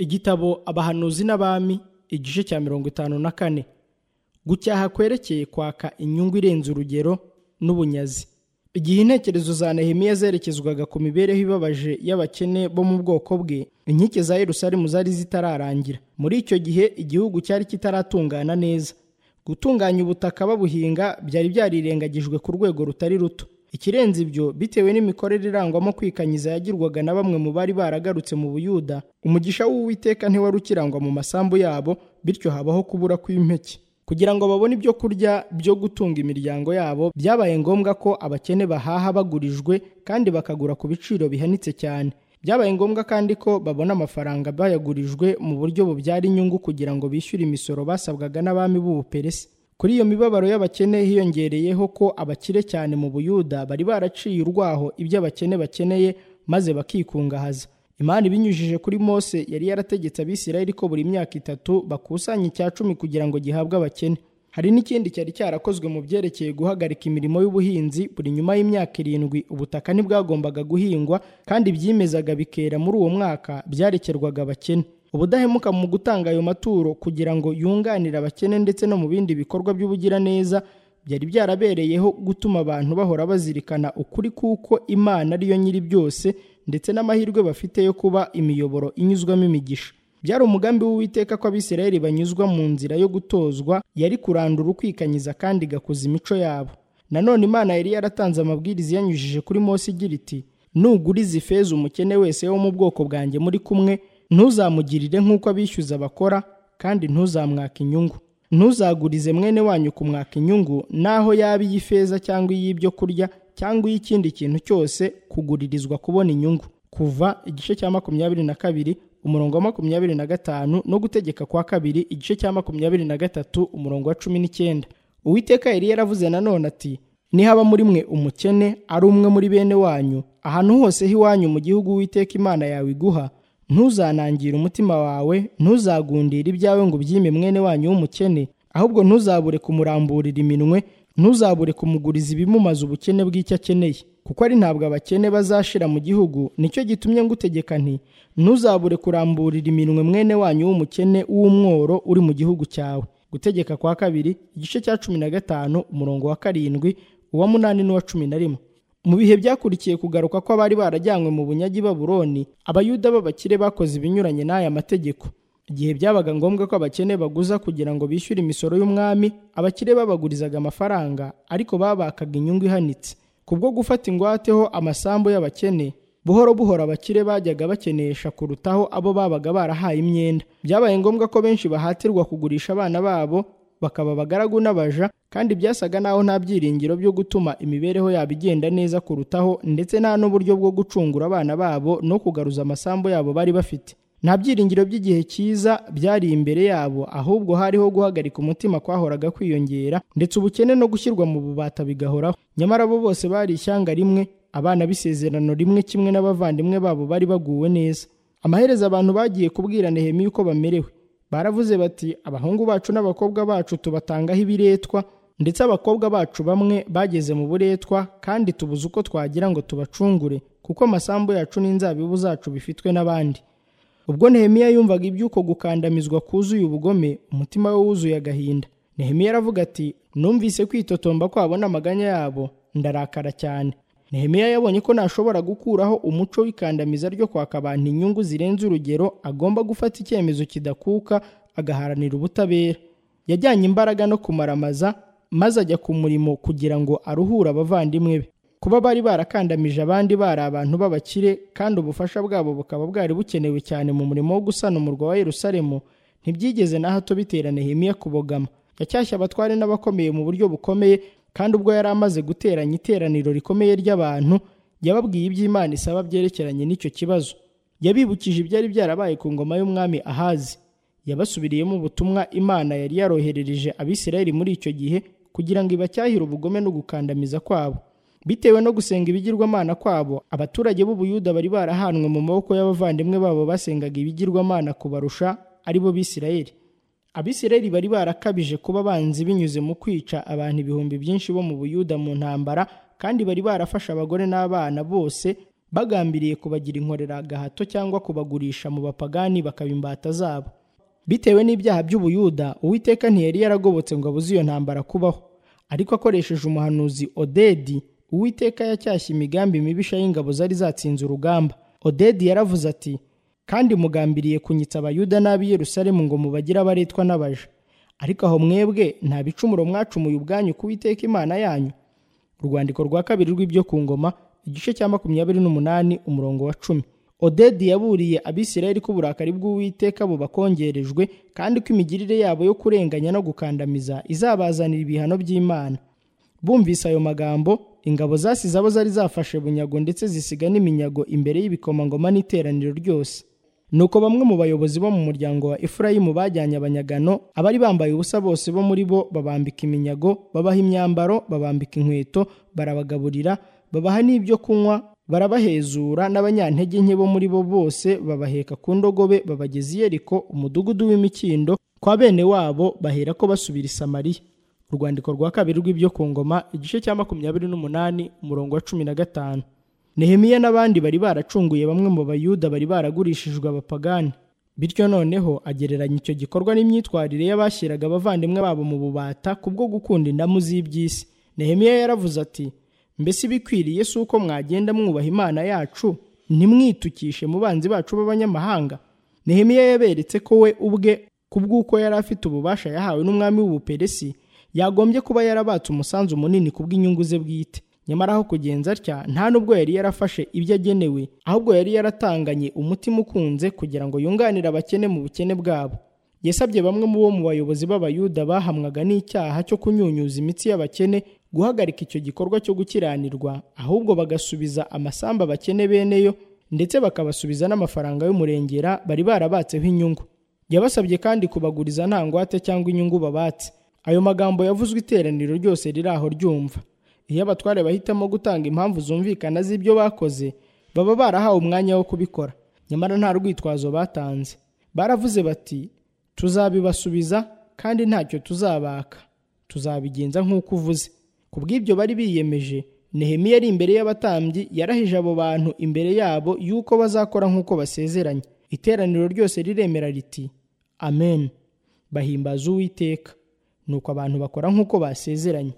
igitabo abahanuzi n'abami igice cya mirongo itanu na kane gucyaha kwerekeye kwaka inyungu irenze urugero n'ubunyazi igihe intekerezo za nehemiya zerekezwaga ku mibereho ibabaje y'abakene bo mu bwoko bwe inkike za yerusalemu zari zitararangira muri icyo gihe igihugu cyari kitaratungana neza gutunganya ubutaka babuhinga byari byarirengagijwe ku rwego rutari ruto ikirenze ibyo bitewe n'imikorere irangwamo kwikanyiza yagirwaga na bamwe mu bari baragarutse mu buyuda umugisha w'uwiteka ntiwari ukirangwa mu masambu yabo bityo habaho kubura kw'impeke kugira ngo babone ibyo kurya byo gutunga imiryango yabo byabaye ngombwa ko abakene bahaha bagurijwe kandi bakagura ku biciro bihanitse cyane byabaye ngombwa kandi ko babona amafaranga bayagurijwe mu buryo bubyara inyungu kugira ngo bishyure imisoro basabwaga n'abami b'ubuperesi kuri iyo mibabaro y'abakene hiyongereyeho ko abakire cyane mu buyuda bari baraciye urwaho ibyo abakene bakeneye maze bakikungahaza imana ibinyujije kuri mose yari yarategetse abisirayeli ko buri myaka itatu bakusanya icya cumi kugira ngo gihabwe abakene hari n'ikindi cyari cyarakozwe mu byerekeye guhagarika imirimo y'ubuhinzi buri nyuma y'imyaka irindwi ubutaka ntibwagombaga guhingwa kandi byimezaga bikera muri uwo mwaka byarekerwaga abakene ubudahemuka mu gutanga ayo maturo kugira ngo yunganire abakene ndetse no mu bindi bikorwa by'ubugiraneza byari byarabereyeho gutuma abantu bahora bazirikana ukuri kuko imana ariyo nyiri byose ndetse n'amahirwe bafite yo kuba imiyoboro inyuzwamo imigisha byari umugambi w'uwiteka ko abisirayeli banyuzwa mu nzira yo gutozwa yari kurandura ukwikanyiza kandi igakuza imico yabo nanone imana yari yaratanze amabwiriza yanyujije kuri mose igira iti nuguriza ifeza umukene wese wo mu bwoko bwanjye muri kumwe ntuzamugirire nk'uko abishyuza bakora kandi ntuzamwaka inyungu ntuzagurize mwene wanyu kumwaka inyungu naho yaba iy'ifeza cyangwa iy'ibyo kurya cyangwa iy'ikindi kintu cyose kuguririzwa kubona inyungu kuva igice cya makumyabiri na kabiri umurongo wa makumyabiri na gatanu no gutegeka kwa kabiri igice cya makumyabiri na gatatu umurongo wa cumi n'icyenda uwiteka yari yaravuze nanone ati nihaba muri mwe umukene ari umwe muri bene wanyu ahantu hose h'iwanyu mu gihugu uwiteka imana yawe iguha ntuzanangire umutima wawe ntuzagundire ibyawe ngo ubyime mwene wanyu w'umukene ahubwo ntuzabure kumuramburira iminwe ntuzabure kumuguriza ibimumaze ubukene bw'icyo akeneye kuko ari ntabwo abakene bazashira mu gihugu nicyo gitumye ngutegeka nti ntuzabure kuramburira iminwe mwene wanyu w'umukene w'umworo uri mu gihugu cyawe gutegeka kwa kabiri igice cya cumi na gatanu umurongo wa karindwi uwa munani n'uwa cumi na rimwe mu bihe byakurikiye kugaruka ko abari barajyanywe mu bunyagi baburoni abayuda b'abakire bakoze ibinyuranye n'aya mategeko igihe byabaga ngombwa ko abakene baguza kugira ngo bishyure imisoro y'umwami abakire babagurizaga amafaranga ariko babakaga inyungu ihanitse kubwo gufata ingwateho amasambu y'abakene buhoro buhoro abakire bajyaga bakenesha kurutaho abo babaga barahaye imyenda byabaye ngombwa ko benshi bahatirwa kugurisha abana babo bakaba abagaragu n'abaja kandi byasaga naho nta byiringiro byo gutuma imibereho yabo igenda neza kurutaho ndetse nta n'uburyo bwo gucungura abana babo no kugaruza amasambu yabo bari bafite nta byiringiro by'igihe cyiza byari imbere yabo ahubwo hariho guhagarika umutima kwahoraga kwiyongera ndetse ubukene no gushyirwa mu bubata bigahoraho nyamara bo bose bari ishyanga rimwe abana b'isezerano rimwe kimwe n'abavandimwe babo bari baguwe neza amaherezo abantu bagiye kubwira nehemiya uko bamerewe baravuze bati abahungu bacu n'abakobwa bacu tubatangaho ibiretwa ndetse abakobwa bacu bamwe bageze mu buretwa kandi tubuze uko twagira ngo tubacungure kuko amasambu yacu n'inzabibu zacu bifitwe n'abandi ubwo nehemiya yumvaga iby'uko gukandamizwa kuzuye ubugome umutima we wuzuye agahinda nehemiya aravuga ati numvise kwitotomba kwabo n'amaganya yabo ndarakara cyane nehemiya yabonye ko ntashobora gukuraho umuco w'ikandamiza ryo kwaka abantu inyungu zirenze urugero agomba gufata icyemezo kidakuka agaharanira ubutabera yajyanye imbaraga no kumaramaza maze ajya ku murimo kugira ngo aruhure abavandimwe be kuba bari barakandamije abandi bari abantu b'abakire kandi ubufasha bwabo bukaba bwari bukenewe cyane mu murimo wo gusana umurwa wa Yerusalemu ntibyigeze na hato bitera Nehemiya kubogama yacyashye abatware n'abakomeye mu buryo bukomeye kandi ubwo yari amaze guteranya iteraniro rikomeye ry'abantu yababwiye iby'Imana isaba byerekeranye n'icyo kibazo yabibukije ibyari byarabaye ku ngoma y'umwami Ahazi yabasubiriyemo ubutumwa Imana yari yaroherereje Abisirayeli muri icyo gihe kugira ngo ibacyahire ubugome no gukandamiza kwabo bitewe no gusenga ibigirwamana kwabo abaturage b'ubuyuda bari barahanwe mu maboko y'abavandimwe babo basengaga ibigirwamana kubarusha aribo bisirayeli abisirayeli bari barakabije kuba abanzi binyuze mu kwica abantu ibihumbi byinshi bo mu buyuda mu ntambara kandi bari barafashe abagore n'abana bose bagambiriye kubagira inkorera gahato cyangwa kubagurisha mu bapagani bakaba imbata zabo bitewe n'ibyaha by'ubuyuda uwiteka ntiyari yaragobotse ngo abuze iyo ntambara kubaho ariko akoresheje umuhanuzi odedi uwiteka yacyashye imigambi mibisha y'ingabo zari zatsinze urugamba odedi yaravuze ati kandi mugambiriye kunyitsa abayuda n'ab'i yerusalemu ngo mubagire abaretwa n'abaja ariko aho mwebwe nta bicumuro mwacumuye ubwanyu ku Uwiteka imana yanyu urwandiko rwa kabiri rw'ibyo ku ngoma igice cya makumyabiri n'umunani umurongo wa cumi odedi yaburiye abisirayeli ko uburakari bw'uwiteka bubakongerejwe kandi ko imigirire yabo yo kurenganya no gukandamiza izabazanira ibihano by'imana bumvise ayo magambo ingabo zasize abo zari zafashe bunyago ndetse zisiga n'iminyago imbere y'ibikomangoma n'iteraniro ryose nuko bamwe mu bayobozi bo mu muryango wa efurayimu bajyanye abanyagano abari bambaye ubusa bose bo muri bo babambika iminyago babaha imyambaro babambika inkweto barabagaburira babaha n'ibyo kunywa barabahezura n'abanyantege nke bo muri bo bose babaheka ku ndogobe babageza i yeriko umudugudu w'imikindo kwa bene wabo bahera ko basubira i samariya urwandiko rwa kabiri rw'ibyo ku ngoma igice cya makumyabiri n'umunani umurongo wa cumi na gatanu nehemiya n'abandi bari baracunguye bamwe mu bayuda bari baragurishijwe abapagani bityo noneho agereranya icyo gikorwa n'imyitwarire y'abashyiraga abavandimwe babo mu bubata kubwo gukunda indamu z'iby'isi nehemiya yaravuze ati mbese ibikwiriye si uko mwagenda mwubaha imana yacu ntimwitukishe mu banzi bacu b'abanyamahanga nehemiya yaberetse ko we ubwe kubw'uko yari afite ububasha yahawe n'umwami w'ubuperesi yagombye kuba yarabatse umusanzu munini kubw'inyungu ze bwite nyamara aho kugenza atya nta nubwo yari yarafashe ibyo agenewe ahubwo yari yaratanganye umutima ukunze kugira ngo yunganire abakene mu bukene bwabo yasabye bamwe mu bo mu bayobozi b'abayuda bahamwaga n'icyaha cyo kunyunyuza imitsi y'abakene guhagarika icyo gikorwa cyo gukiranirwa ahubwo bagasubiza amasamba abakene beneyo ndetse bakabasubiza n'amafaranga y'umurengera bari barabatseho inyungu yabasabye kandi kubaguriza nta ngwate cyangwa inyungu babatse ayo magambo yavuzwe iteraniro ryose riri aho ryumva iyo abatware bahitamo gutanga impamvu zumvikana z'ibyo bakoze baba barahawe umwanya wo kubikora nyamara nta rwitwazo batanze baravuze bati tuzabibasubiza kandi ntacyo tuzabaka tuzabigenza nk'uko uvuze ku bw'ibyo bari biyemeje nehemiya ari imbere y'abatambyi yarahije abo bantu imbere yabo yuko bazakora nk'uko basezeranye iteraniro ryose riremera riti amen bahimbaza uwiteka nuko abantu bakora nk'uko basezeranye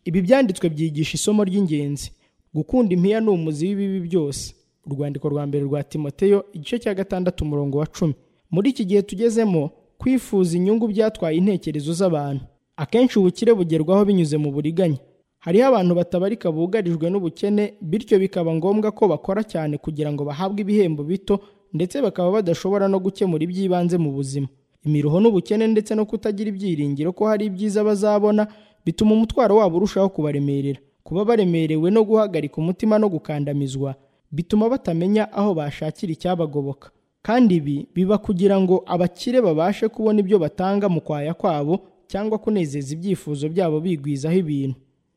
ibi byanditswe byigisha isomo ry'ingenzi gukunda impiya ni umuzi w'ibibi byose urwandiko rwa mbere rwa timoteyo igice cya gatandatu umurongo wa cumi muri iki gihe tugezemo kwifuza inyungu byatwaye intekerezo z'abantu akenshi ubukire bugerwaho binyuze mu buriganya hariho abantu batabarika bugarijwe n'ubukene bityo bikaba ngombwa ko bakora cyane kugira ngo bahabwe ibihembo bito ndetse bakaba badashobora no gukemura iby'ibanze mu buzima imiruho n'ubukene ndetse no kutagira ibyiringiro ko hari ibyiza bazabona bituma umutwaro wabo urushaho kubaremerera kuba baremerewe no guhagarika umutima no gukandamizwa bituma batamenya aho bashakira icyabagoboka kandi ibi biba kugira ngo abakire babashe kubona ibyo batanga mu kwaya kwabo cyangwa kunezeza ibyifuzo byabo bigwizaho ibintu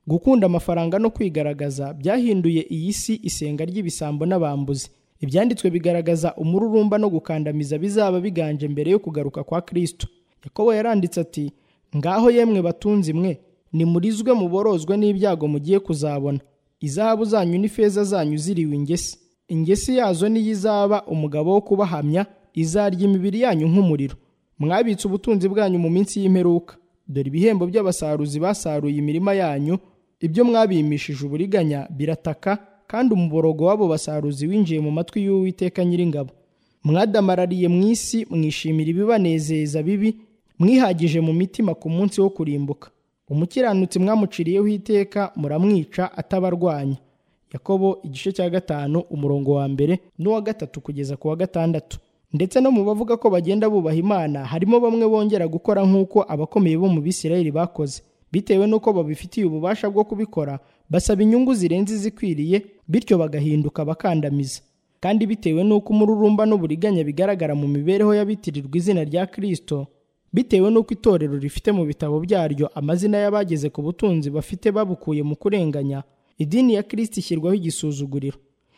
gukunda amafaranga no kwigaragaza byahinduye iyi si isenga ry'ibisambo n'abambuzi ibyanditswe bigaragaza umururumba no gukandamiza bizaba biganje mbere yo kugaruka kwa kirisito yakobo yaranditse ati ngaho yemwe batunzi mwe nimurizwe muborozwe n'ibyago mugiye kuzabona izahabu zanyu n'ifeza zanyu ziriwe ingesi ingesi yazo niyo izaba umugabo wo kubahamya izarya imibiri yanyu nk'umuriro mwabitse ubutunzi bwanyu mu minsi y'imperuka dore ibihembo by'abasaruzi basaruye imirima yanyu ibyo mwabimishije uburiganya birataka kandi umuborogo w'abo basaruzi winjiye mu matwi y'uwiteka nyiringabo mwadamarariye mu isi mwishimira ibibanezeza bibi mwihagije mu mitima ku munsi wo kurimbuka umukiranutsi mwamuciriyeho iteka muramwica atabarwanya yakobo igice cya gatanu umurongo wa mbere n'uwa gatatu kugeza ku wa gatandatu ndetse no mu bavuga ko bagenda bubaha imana harimo bamwe bongera gukora nk'uko abakomeye bo mu bisirayeli bakoze bitewe n'uko babifitiye ububasha bwo kubikora basaba inyungu zirenze izikwiriye bityo bagahinduka bakandamiza kandi bitewe n'uko umururumba n'uburiganya bigaragara mu mibereho y'abitirirwa izina rya kirisito bitewe n'uko itorero rifite mu bitabo byaryo amazina y'abageze ku butunzi bafite babukuye mu kurenganya idini ya kirisiti ishyirwaho igisuzuguriro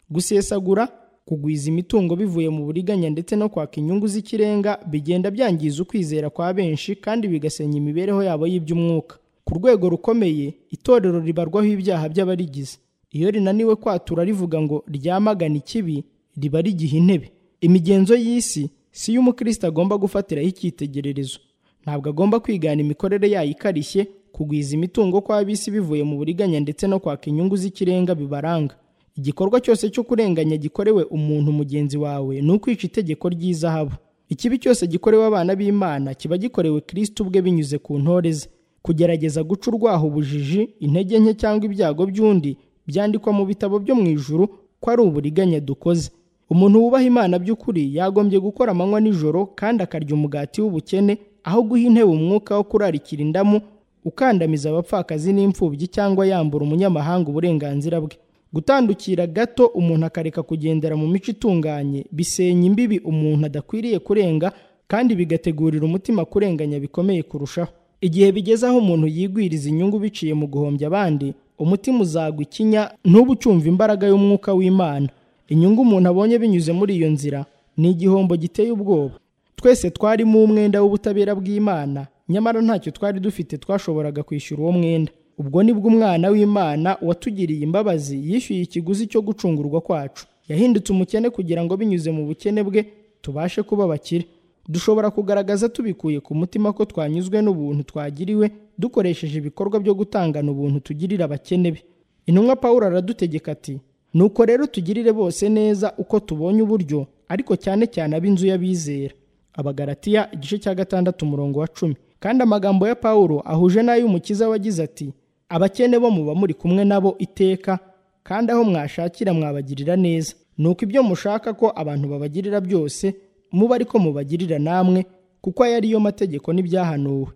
gusesagura kugwiza imitungo bivuye mu buriganya ndetse no kwaka inyungu z'ikirenga bigenda byangiza ukwizera kwa benshi kandi bigasenya imibereho yabo y'iby'umwuka ku rwego rukomeye itorero ribarwaho ibyaha by'abarigize iyo rinaniwe kwatura rivuga ngo ryamagana ikibi riba rigiha intebe imigenzo y'isi si yo umukristo agomba gufatiraho icyitegererezo ntabwo agomba kwigana imikorere yayo ikarishye kugwiza imitungo kw'ab'isi bivuye mu buriganya ndetse no kwaka inyungu z'ikirenga bibaranga igikorwa cyose cyo kurenganya gikorewe umuntu mugenzi wawe ni ukwica itegeko ry'izahabu ikibi cyose gikorewe abana b'imana kiba gikorewe kristo ubwe binyuze ku ntore ze kugerageza guca urwaho ubujiji intege nke cyangwa ibyago by'undi byandikwa mu bitabo byo mu ijuru ko ari uburiganya dukoze umuntu wubaha imana by'ukuri yagombye gukora amanywa nijoro kandi akarya umugati w'ubukene aho guha intebe umwuka wo kurarikira indamu ukandamiza abapfakazi n'imfubyi cyangwa yambura umunyamahanga uburenganzira bwe gutandukira gato umuntu akareka kugendera mu mico itunganye bisenya imbibi umuntu adakwiriye kurenga kandi bigategurira umutima kurenganya bikomeye kurushaho igihe bigeze aho umuntu yigwiriza inyungu biciye mu guhombya abandi umutima uzagwa ikinya ntuba ucyumva imbaraga y'umwuka w'imana inyungu umuntu abonye binyuze muri iyo nzira ni igihombo giteye ubwoba twese twarimo umwenda w'ubutabera bw'imana nyamara ntacyo twari dufite twashoboraga kwishyura uwo mwenda ubwo nibwo umwana w'imana watugiriye imbabazi yishyuye ikiguzi cyo gucungurwa kwacu yahindutse umukene kugira ngo binyuze mu bukene bwe tubashe kuba abakire dushobora kugaragaza tubikuye ku mutima ko twanyuzwe n'ubuntu twagiriwe dukoresheje ibikorwa byo gutangana ubuntu tugirira abakene be intumwa paul aradutegeka ati nuko rero tugirire bose neza uko tubonye uburyo ariko cyane cyane ab'inzu y'abizera abagaratiya igice cya gatandatu umurongo wa cumi kandi amagambo ya paul ahuje n'ay'umukiza wagize ati abakene bo muba muri kumwe nabo iteka kandi aho mwashakira mwabagirira neza nuko ibyo mushaka ko abantu babagirira byose muba ariko mubagirira namwe kuko aya ariyo mategeko n'ibyahanuwe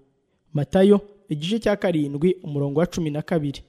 matayo igice cya karindwi umurongo wa cumi na kabiri